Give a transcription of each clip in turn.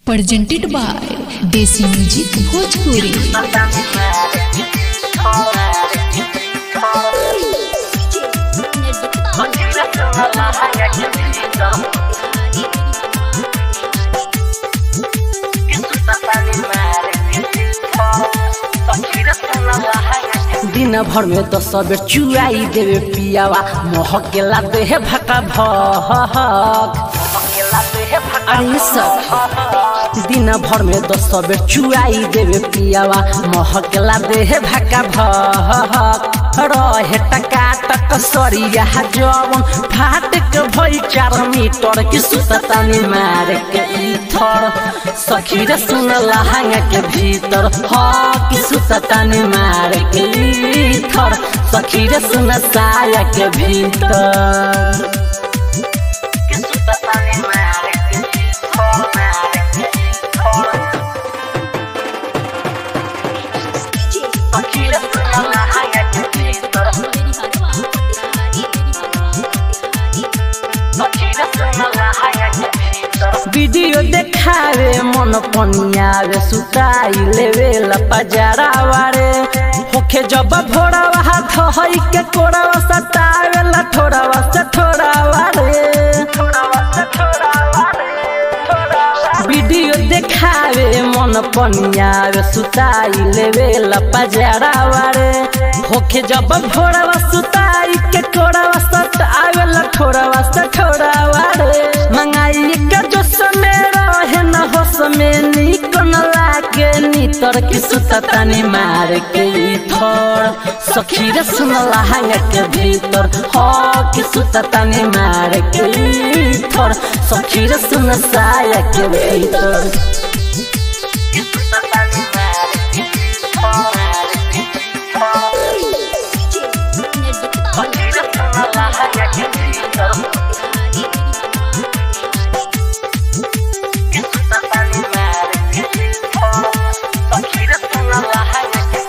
presented by Desi Music Bhojpuri. दिन भर में दस बेर चुआई देवे पियावा महकेला देह भका भक अरे सब दिन भर में दस बेर चुआई देवे पियावा महकेला देह भका भक रहे टका टक सरिया जवन फाट के भई चार मीटर की सुततानी मार के इथर सखी रे सुन लहंगा के भीतर ह की सुततानी मार के इथर सखी रे सुन साया के भीतर की सुततानी मार के इथर मार के इथर सखी रे सुन लहंगा के भीतर वीडियो देखावे मन पनियावे सुताई लेवे लपजारा वारे होखे जब भोरावा हाथ हई के कोरावा सतावे ला ठोरावा से ठोरावा रे वीडियो देखावे मन पनियावे सुताई लेवे लपजारा वारे होखे जब भोरावा सुताई के कोरावा सतावे ला ठोरावा से ठोरावा रे मंगाई के जो समय रहे न हो समय निक न लागे नितर की सुततानी मार के थोर सखी रे सुन लहंगा के भीतर हो की सुततानी मार के थोर सखी रे सुन साया के भीतर की सुततानी मार के थोर सखी रे सुन लहंगा के भीतर की सुततानी मार के थोर सखी रे सुन लहंगा के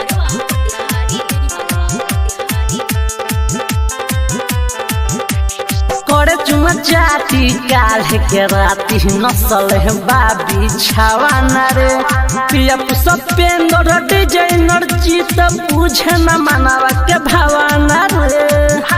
करे चुमा चाटी काल्हे के राती नसल है बाबी छावाना रे पिया सपेंदर डिजाइनर जीत बुझे न मनावा के भावाना रे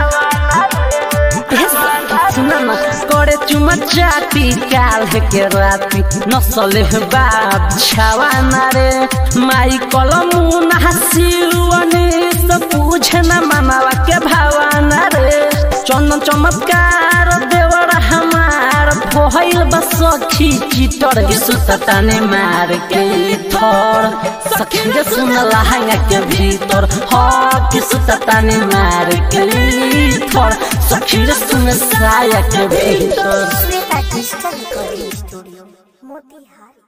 हे सुना न करे चुमा चाटी काल्हे के राती नसल है बाब छावाना रे माई कलम हसीवनी सब बुझे न मनावा के भावाना रे चंदन चमत्कार देवर हमार भइल बस सखी चितर सुतताने मार के थर सखी रे सुन लहंगा के भीतर ह कि सुतताने मार के थर सखी रे सुन साया के भीतर Shweta digital recording studio Motihari